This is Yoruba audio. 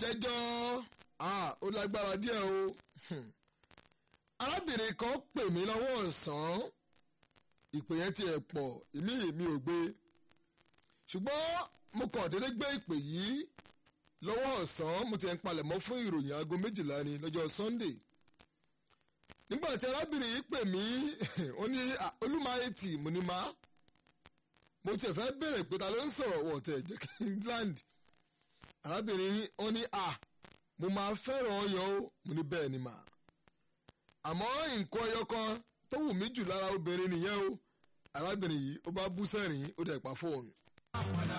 ìjẹ́jọ́ ó lágbára díẹ̀ o arábìnrin kan pè mí lọ́wọ́ ọ̀sán ìpè yẹn tiẹ̀ pọ̀ èmi èmi ò gbé ṣùgbọ́n mo kàn déédéé gbé ìpè yìí lọ́wọ́ ọ̀sán mo ti ń palẹ̀mọ́ fún ìròyìn aago méjìlá ni lọ́jọ́ Sunday nígbà tí arábìnrin yìí pè mí ó ní olúmáyétì mo ní má mo tiẹ̀ fẹ́ bẹ̀rẹ̀ pé ta ló ń sọ̀rọ̀ wọ̀ tẹ̀ jẹ́ kí n land arábìnrin ó ní à mo máa fẹ́ràn ọyàn o mo ní bẹ́ẹ̀ ni mà àmọ́ nǹkan ọyọ kan tó wù mí jù lára obìnrin nìyẹn o arábìnrin yìí ó bá bú sẹ́rìn ó dẹ̀ pa fóònù.